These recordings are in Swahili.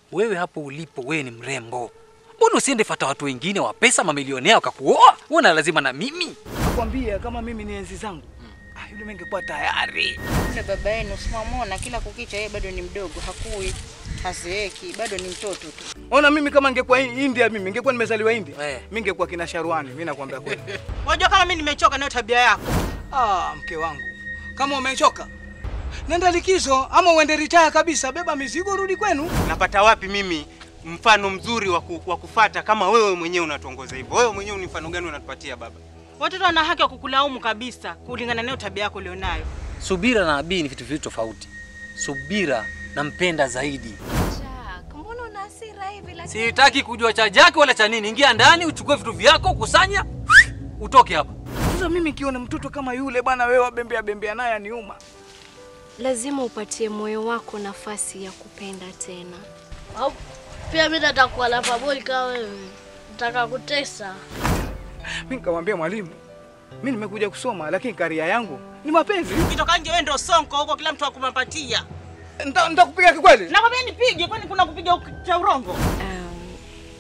wewe hapo ulipo, wewe ni mrembo, mbona usiende fata watu wengine wa pesa, mamilionea wakakuoa? Una lazima na mimi? Nakwambia kama mimi ni enzi zangu, ah, yule mengekuwa tayari. Yule baba yenu simamwona kila kukicha, yeye bado ni mdogo, hakui, hazeeki, bado ni mtoto tu. Ona mimi kama ningekuwa India, mimi ningekuwa nimezaliwa India, Eh. mimi ningekuwa kina Sharwani. Mimi nakwambia kweli. Unajua kama mimi nimechoka nayo tabia yako. Ah, mke wangu, kama umechoka nenda likizo ama uende retire kabisa, beba mizigo, rudi kwenu. Napata wapi mimi mfano mzuri wa ku- wa kufata kama wewe mwenyewe unatuongoza hivyo? Wewe mwenyewe ni mfano gani unatupatia baba? Watoto wana haki ya kukulaumu kabisa kulingana nayo tabia yako ulionayo. Subira na Abii ni vitu viwili tofauti. Subira nampenda zaidi. Jack, mbona una hasira hivi lakini? Sitaki kujua cha Jaki wala cha nini. Ingia ndani, uchukue vitu vyako, kusanya, utoke hapa. Sasa mimi kiona mtoto kama yule bwana, wewe wabembea bembea naye aniuma. Lazima upatie moyo wako nafasi ya kupenda tena. Au pia mimi nataka kuwa lovable kama wewe. Nataka kutesa. Mimi nikamwambia mwalimu, mimi nimekuja kusoma, lakini karia yangu ni mapenzi. Ukitoka nje wewe ndio sonko huko, kila mtu akumapatia. Nita- Nitakupiga kikweli. Nakwambia nipige, kwani kuna kupiga cha urongo? Um,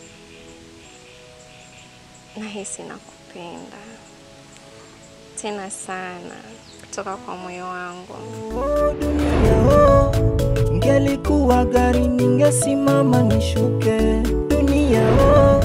nahisi nakupenda tena sana kutoka kwa moyo wangu. Oh, dunia oh, ngelikuwa gari ningesimama nishuke. Dunia oh,